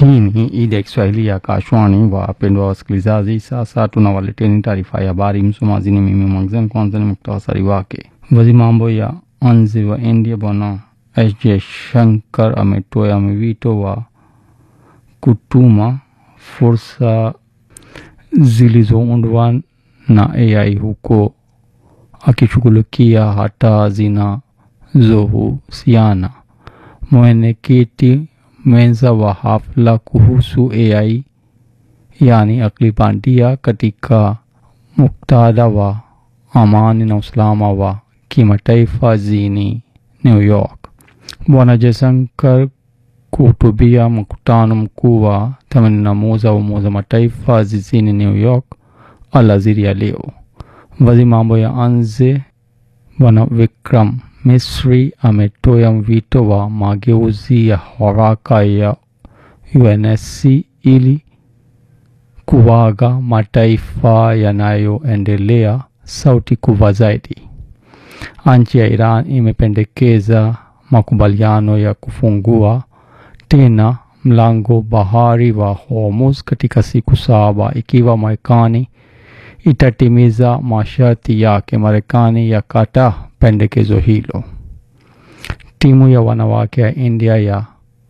Hii ni idhaa ya Kiswahili ya Kashwani. Wapendwa wasikilizaji, sasa tunawaleteni taarifa ya habari. Msomaji ni mimi Mwangzen. Kwanza ni muktasari wake. Waziri mambo ya nje wa India Bwana S Jaishankar ametoa wito wa kutuma fursa zilizoundwa na AI huko akishughulikia hata zinazohusiana. Mwenyekiti mwenza wa hafla kuhusu AI yani akili bandia katika muktadha wa amani na usalama wa kimataifa jijini New York. Bwana Jaishankar kuhutubia mkutano mkuu wa themanini na moja wa Umoja Mataifa jijini New York alasiri ya leo. Waziri mambo ya nje Bwana Vikram Misri ametoa wito wa mageuzi ya haraka ya UNSC ili kuwaga mataifa yanayoendelea sauti kubwa zaidi. Nchi ya Iran imependekeza makubaliano ya kufungua tena mlango bahari wa Hormuz katika siku saba ikiwa Marekani itatimiza masharti yake. Marekani yakataa pendekezo hilo. Timu ya wanawake ya India ya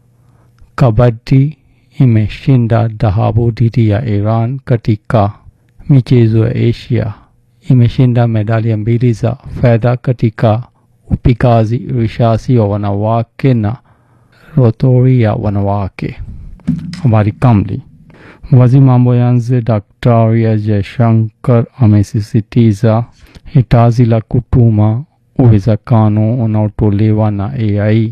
kabadi imeshinda dhahabu dhidi ya Iran katika michezo ya Asia. Imeshinda medali mbili za fedha katika upigaji risasi wa wanawake na rotori ya wanawake. Habari kamili. Waziri mambo ya nje Daktari S Jaishankar amesisitiza hitaji la kutuma uwezekano unaotolewa na AI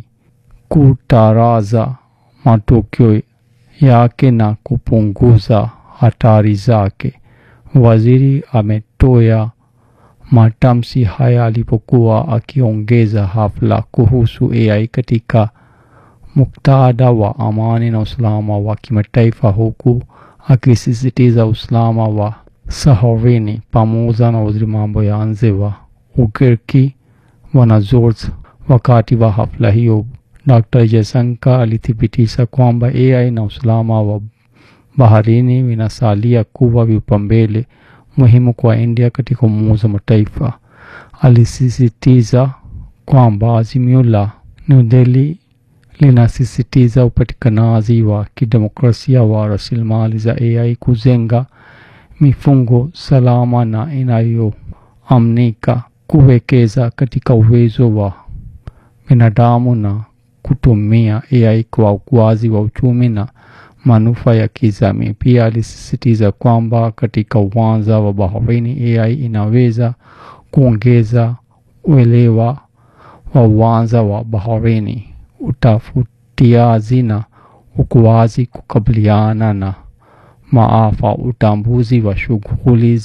kutaraza matokeo yake na kupunguza hatari zake. Waziri ametoa matamshi haya alipokuwa akiongeza hafla kuhusu AI katika muktadha wa amani na usalama wa kimataifa huku akisisitiza usalama wa saharini pamoja na waziri mambo ya nje wa Ugiriki Bwana George. Wakati wa hafla hiyo, Dr. Jaishankar alithibitisha kwamba AI na usalama wa baharini vinasalia kuwa vipaumbele muhimu kwa India katika Umoja wa Mataifa. Alisisitiza kwamba azimio la New Delhi linasisitiza upatikanaji wa kidemokrasia wa rasilimali za AI, kujenga mifungo salama na inayoaminika, kuwekeza katika uwezo wa binadamu na kutumia AI kwa ukuaji wa uchumi na manufaa ya kijamii. Pia alisisitiza kwamba katika uwanja wa baharini AI inaweza kuongeza uelewa wa uwanja wa baharini utafutiaji na ukuaji, kukabiliana na maafa, utambuzi wa shughuli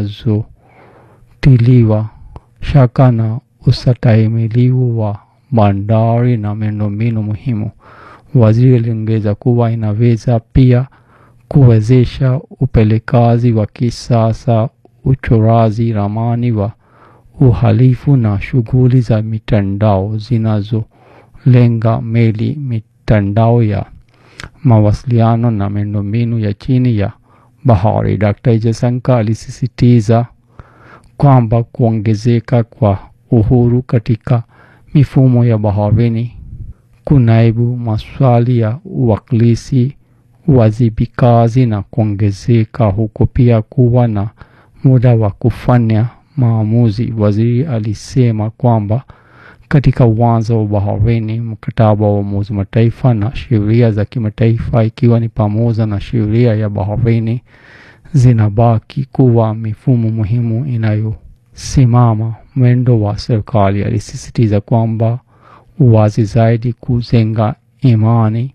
zinazotiliwa shaka na ustahimilivu wa bandari na miundombinu muhimu. Waziri aliongeza kuwa inaweza pia kuwezesha upelekaji wa kisasa, uchoraji ramani wa uhalifu na shughuli za mitandao zinazo lenga meli, mitandao ya mawasiliano na miundombinu ya chini ya bahari. Dr. Jaishankar alisisitiza kwamba kuongezeka kwa uhuru katika mifumo ya baharini kunaibu maswali ya uwakilishi, uwajibikaji na kuongezeka huko pia kuwa na muda wa kufanya maamuzi. Waziri alisema kwamba katika uwanja wa baharini, mkataba wa Umoja Mataifa na sheria za kimataifa ikiwa ni pamoja na sheria ya baharini zinabaki kuwa mifumo muhimu inayosimama mwendo wa serikali. Alisisitiza kwamba uwazi zaidi, kujenga imani,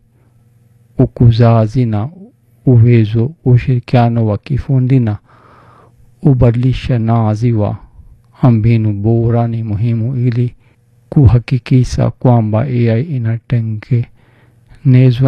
ukuzaji na uwezo, ushirikiano wa kifundi na ubadilishanaji wa mbinu bora ni muhimu ili kuhakikisha kwamba AI inatengenezwa